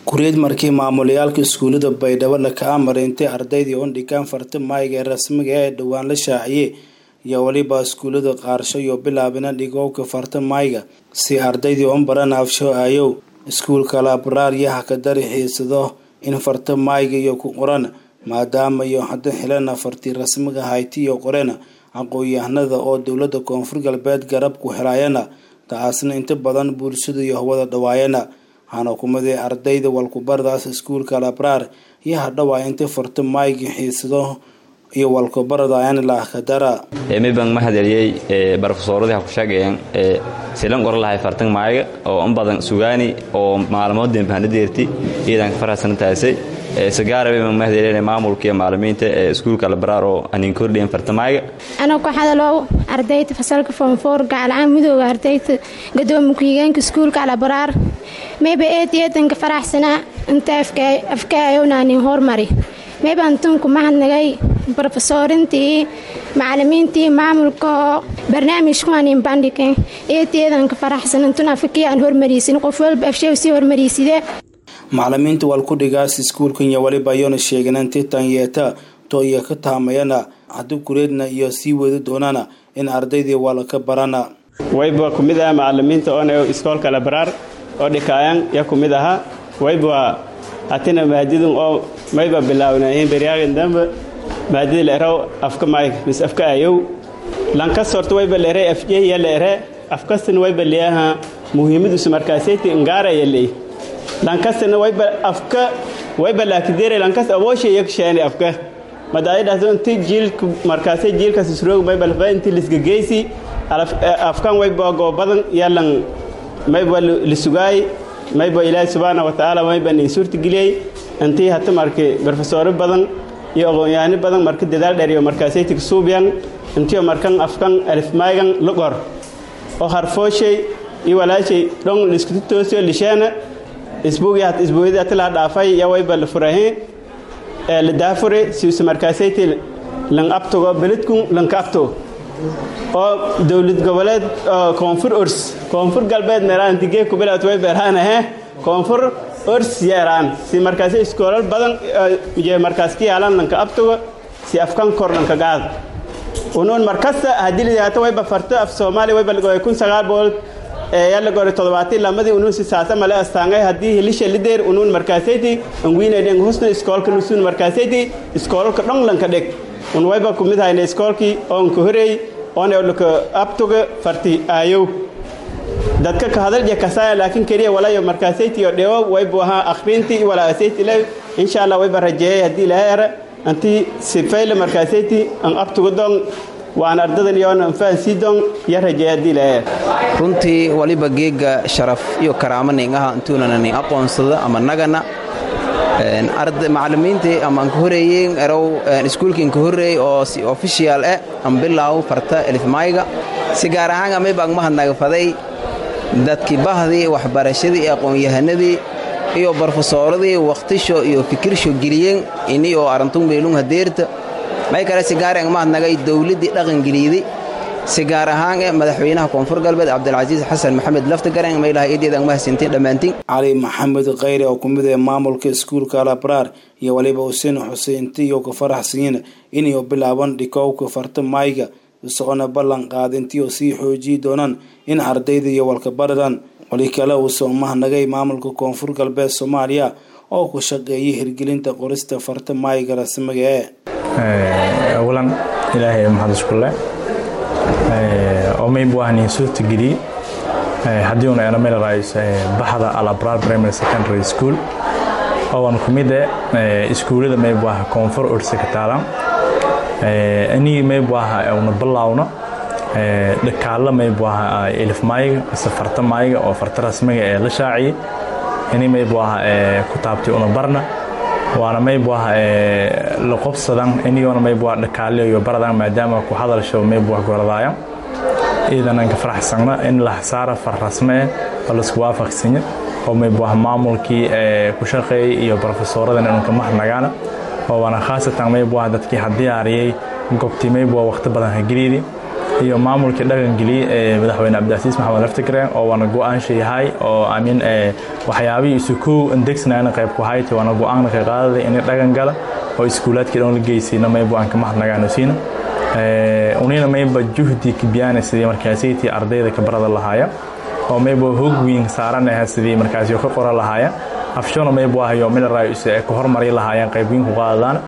kuriyad markii maamulayaalka iskuulada baydhabo laka amar intay ardaydii un dhigaan farta maayga ee rasmiga ee dhowaan la shaaciyey iyo weliba iskuulada qaarsho iyo bilaabina dhigowka farta maayga si ardaydii un baran afsho aayow iskuulka labraar yaha ka dari xiisado in farta maayga iyo ku qoran maadaama iyo hadda xilana fartii rasmiga hayti iyo qoreen aqoon-yahanada oo dowlada koonfur galbeed garab ku helayana taasna inta badan bulshada iyo hawada dhawaayana waxaana kumaday ardayda walkubaradaas iskuulka labraar iyo hadhawaa inta farta maayga xiisado iyo walkubaradayan laakadara mibang ma hadeeliyey barofesoradii ha ku sheegayeen silan qoran lahay fartan maayaga oo in badan sugaani oo maalmood dembahanadeerti iyadan ka farahsantaasay sagaarabe ma hadeeliyeen maamulka iyo macalimiinta ee iskuulka labaraar oo anin kordhiyen fartamaayaga anoo ku hadalow ardayda fasalka foomfoor gacalcaan midooda ardayda gadoomiye ku-xigeenka iskuulka labaraar mayba eed eedanka faraxsanaa inta afkaayownanin hormari mayba antunku mahadnagay brofesorintii macalimiintii maamulka oo barnaamijkuanin bandhigen eedeedanka faraxsan intun afkii aan hormariysin qof walba afshew sii hormariysidee macalimiinta walkudhigaas iskuulkan iyo waliba ayona sheeganeen titan yeeta to iyo ka taamayana haddii kureedna iyo sii wadi doonana in ardaydii walaka barana wayba ku mid aha macalimiinta oon iskoolka labraar oo dhikaayan ya ku mid ahaa wayba hatina maadidun oo mayba bilaawnaayeen beryaaqin dambe maadida leeraw afka maayg mis afka ayow lankas horta wayba leeray afjeya leere afkastina wayba leeyaha muhiimadiisu markaaseyti ngaara yaley lankastina wayba afka wayba laakidere lankas awoosha yagsheene afka madaayidhaas inti jiilka markaasay jiilkas isroog mayba lafa inti lisgageysi afkan wayba goobadan yalan mayba lisugaay mayba ilaahi subxaana wa tacaala mayba nin suurtageliyey intii hata marki barofesoro badan iyo aqoon-yahano badan marka dadaal dheer iyo markaasaytig suubyan intiyo markan afkan alifmaaygan lugor oo harfooshay iyo walaashay dhon liskutu toosiyo lisheena isbuugi hat isbuuyadii hata laha dhaafay ya wayba la furahin ee la daafure siuse markaasayti lan abtogo beledkun lanka abto oo dowlad goboleed koonfur ors koonfur galbeed meeraantigee kubilaat way beeraanahe koonfur ors yeeraan si markaasi iskoolal badan iyo markaas ka yaalan lanka abtoga si afkan kor lanka gaad unuun markasta haddii lidaata wayba farto af soomaaliya wayba lagoy kun sagaal boqol yalla gore toddobaatan lamadii unuun si saasa male astaangay haddii hilisha lideer unuun markaasayti anguinadhen husna iskoolka nusuun markaasayti iskoolalka dhon lanka dheg un wayba ku mid hayna iskoolkii oonka horeey oona laka abtoga farti aayow dadka ka hadal je kasaya laakiin keliya walayo markaasayti oo dhewo waybu ahaa akhriintii wala asayti le insha allah wayba rajeeyay haddii ilaha era antii sifayle markaasayti an abtoga dong waan ardadan iyoona anfaan sii dong ya rajeeya haddii ilaha era runtii waliba geega sharaf iyo karaamo ningaha intuunana nin aqoonsada ama nagana macalimiintii ama anka horeeyeen erow iskuulka inka horeey oo si official eh an bilaaw farta elifmayga si gaar ahaan amayba ang mahadnagafaday dadkii bahdii waxbarashadii iyo aqoon-yahanadii iyo barofesooradii wakhtisho iyo fikirsho geliyeen ini oo arantun beelung hadeerta may kale si gaar ang mahadnagay dowladdii dhaqangeliydi si gaar ahaan e madaxweynaha koonfur galbeed cabdilcasiis xasan maxamed laftagarang maylaha eedeed ang mahadsantiin dhammaantiin cali maxamed khayre oo kumid ee maamulka iskuulka labraar iyo waliba xuseen xuseinti iyo ka faraxsanyiin inay bilaaban dhikowka farta maayga isagona ballan qaadintii oo sii xoojiyi doonaan in ardayda iyo walkabaradan wali kale uusoo mahnagay maamulka koonfur galbeed soomaaliya oo ku shaqeeyay hirgelinta qorista farta maayga rasmiga ee awalan ilaahay maxad iskule oo maybu ahnin suurtageliyey haddii una ena meel raayis baxda alabrar primary secondary school ooan ku mid eh iskuullada maybu aha koonfur ursa ka taalan inii maybu aha una bilaawno dhakaalla maybu aha elif maayiga mise farta maayiga oo farta rasmiga ee la shaaciyey inii maybu aha ku taabtay una barna waana maybu aha la qobsadan inigoona maybu aha dhakaaliyo iyo baradan maadaama ku hadalsho maybu ah goradaayan iidanan ka faraxsana in la saara far rasme oo laisku waafaqsanya oo maybu ah maamulkii ku shaqeeyey iyo barofesooradan inuu ka mahadnagaana oo waana khaasatan maybu ah dadkii ha diyaariyey gobtii maybu ah waqti badan ha geliydi iyo maamulkii dhaqangeliyey ee madaxweyne cabdicasiis maxamed laftigreen oo waana go-aansha yahay oo amin waxyaabihii isu kow andegsanaana qayb ku hayti waana go-aanna ka qaadaday inay dhaqan gala oo iskuulaadkii dhan la geysayna maybu aan ka mahadnagaano siina unina mayba juhdi kibiyaana sidii markaasaytii ardayda ka barada lahaaya oo mayba hog weyn saaran aha sidii markaasi ka qora lahaaya afshona maybu ahayo milaraayo ka hormari lahaayeen qayb weyn ku qaadadaan